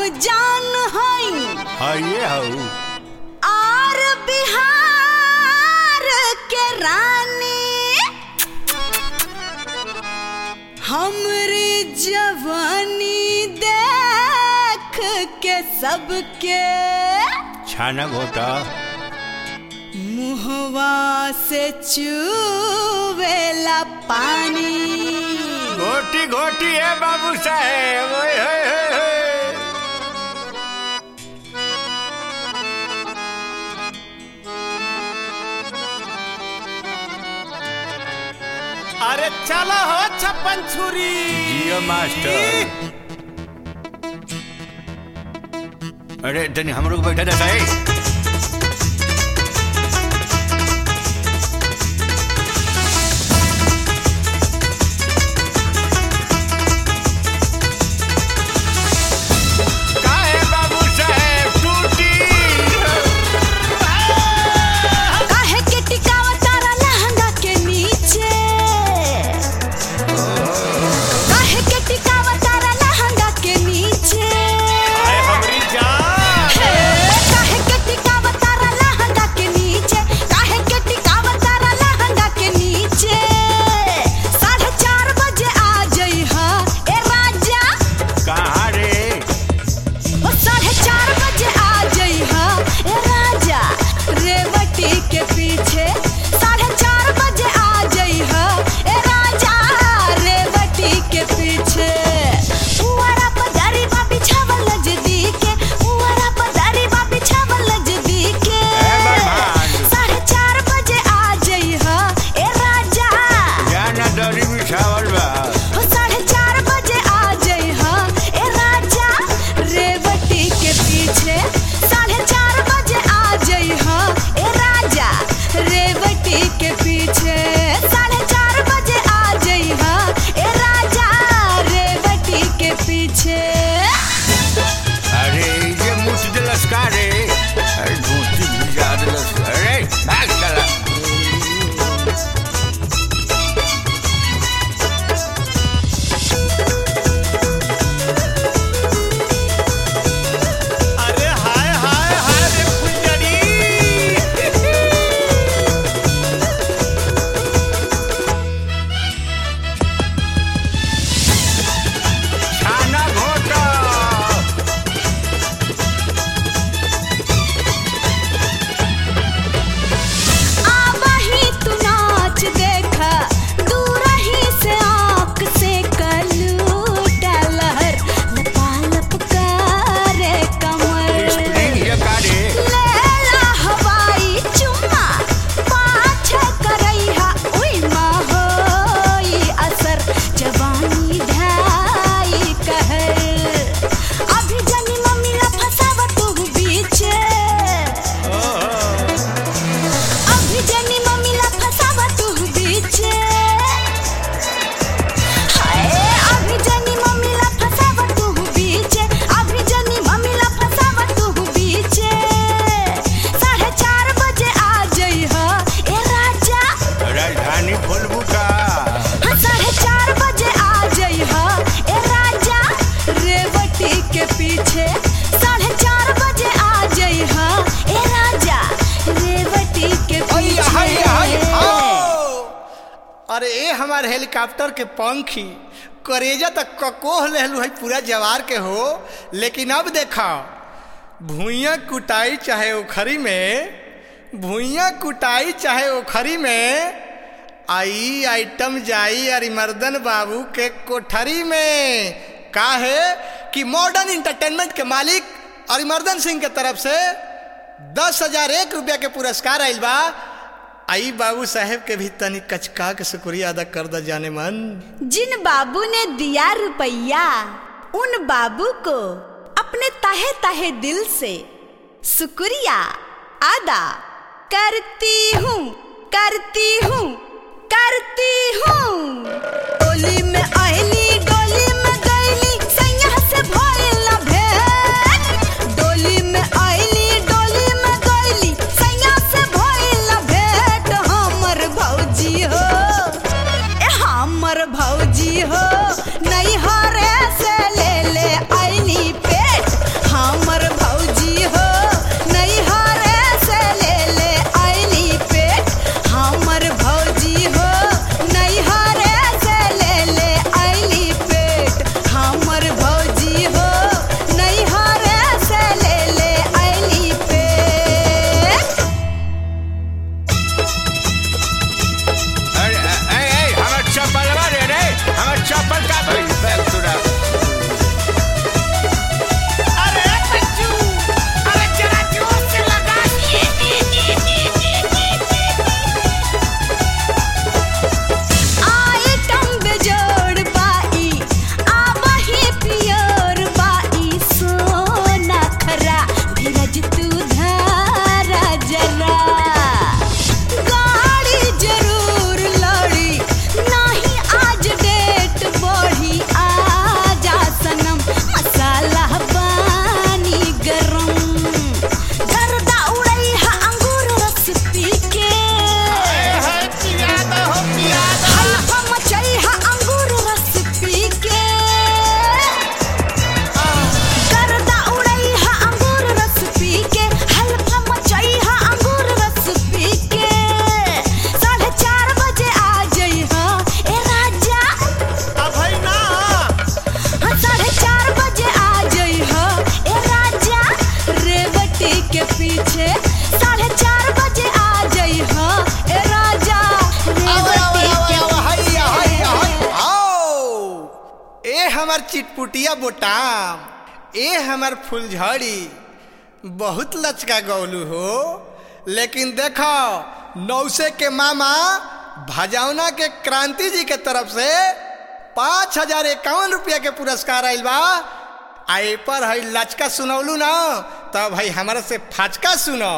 जान हई हइये हऊ आर बिहार के रानी हमरी जवानी देख के सबके छाना घोटा मुहवा से चूवेला पानी घोटी घोटी है बाबू साहेब ओए होए होए होए। अरे चलो हो छप्पन छुरी जियो मास्टर अरे तनी हमरो को बैठा देता है काहे बाबू साहेब टूटी काहे के टिकावा तारा लहंगा के नीचे काहे के टिकावा तारा लहंगा के नीचे आए हमरी जान हे, काहे के टिकावा तारा लहंगा के नीचे काहे के टिकावा तारा लहंगा के नीचे साढ़े चार बजे आ जइहा ए राजा कहाँ रे ओ साढ़े चार बजे आ जइहा ए राजा रेवती के पीछे साढ़े चार बजे आ जइहा ए राजा रेवती के पीछे पुआरा पदारी बा बिछावल नजदीके पुआरा पदारी बा बिछावल नजदीके ए बरमान। साढ़े चार बजे आ जइहा ए राजा जाना दरी बिछावल बा हो साढ़े चार बजे आ जइहा ए राजा रेवती के पीछे साढ़े चार बजे आ जइहा ए राजा रेवती के पीछे साढ़े चार बजे आ जइहा ए राजा रेवती के पीछे अरे ये मुठ दिलस का रे अरे धोती भिजा दिलस अरे भाग चला अरे हाय हाय हाय रे फुलझड़ी छाना घोटा आवाही तू नाच देखा दूर ही से आँख से कलूटा लहर लपालप करे कमर स्प्रिंग ये का रे लेला हवाई चुम्मा पाछे करैहा उई माँ होई असर जवानी ढाई कहर अभी जनी मम्मी ला फसावा तू बीचे अभी जनी मम्मी ला फसावा तू बीचे हाय अभी जनी मम्मी ला फसावा तू बीचे अभी जनी मम्मी ला फसावा तू बीचे साढ़े चार बजे आ जइहा ए राजा राजधानी फुलबू का हाँ, साढ़े चार बजे आ जइहा ए राजा रेवती के पीछे साढ़े चार बजे आ जइहा ए राजा रेवती के हैया, हैया, हैया, पीछे आओ। अरे ए हमार हेलीकॉप्टर के पंखी करेजा तक ककोह लेहलू है पूरा जवार के हो लेकिन अब देखा भूइया कुटाई चाहे ओखरी में भूइया कुटाई चाहे ओखरी में आई आइटम जाई अरिमर्दन बाबू के कोठरी में का है कि मॉडर्न इंटरटेनमेंट के मालिक अरिमर्दन सिंह के तरफ से दस हजार एक रुपया के पुरस्कार आइल बा आई बाबू साहेब के भी तनी कचका के शुक्रिया अदा कर द जाने मन जिन बाबू ने दिया रुपया उन बाबू को अपने तहे तहे दिल से शुक्रिया अदा करती हूँ करती हूँ करती हूँ डोली में आईली डोली में गईली सैया से भइल ना भेंट डोली में आईली डोली में गईली सैया से भइल ना भेंट हमर भौजी हो ए हमर भौजी हो नहीं हरे से ले ले आईली पेट ए हमर चिटपुटिया बोटाम ए हमर फुलझड़ी बहुत लचका गौलू हो लेकिन देखो नौसे के मामा भजौना के क्रांति जी के तरफ से पाँच हजार इक्यावन रुपया के पुरस्कार आयल बा आ ए पर है लचका सुनौलू ना तब भाई हमारा से फाचका सुनो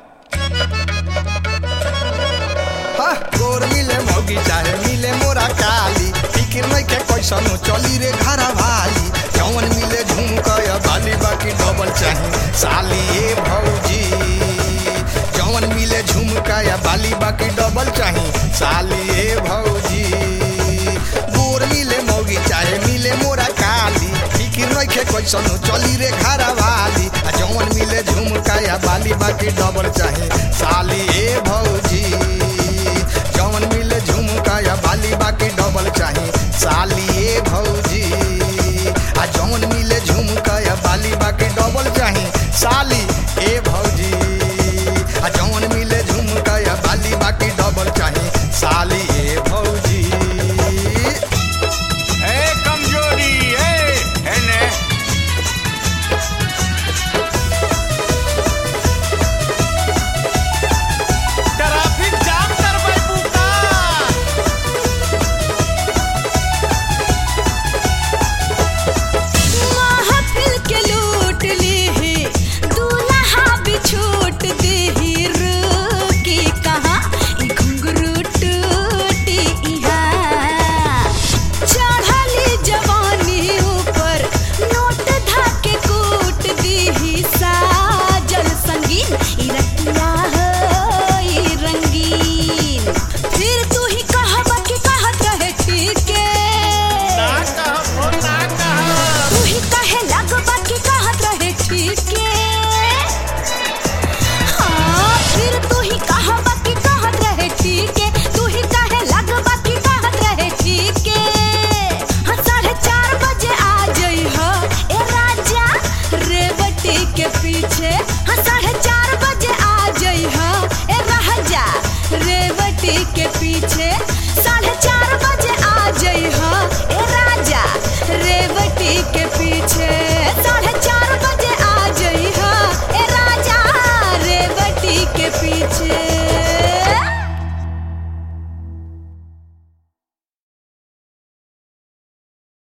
हाँ, गोर मिले मौगी चाहे मिले मोरा काली फिकिर नहीं के कैसनो चली रे घर भाली जौन मिले झुमकया बाली बाकी डबल चाही साली ए भौजी जौन मिले झुमकया बाली बाकी डबल चाही साली ए भौजी गोर मिले मौगी चाहे मिले मोरा काली फिकिर नहीं के कैसनो चली रे घर भाली आ जौन मिले झुमकया बाली बाकी डबल चाही साली ए भौजी जौन मिले झुमका या बाली बाकी डबल चाही साली ए भौजी आ जौन मिले झुमका या बाली बाकी डबल चाही साली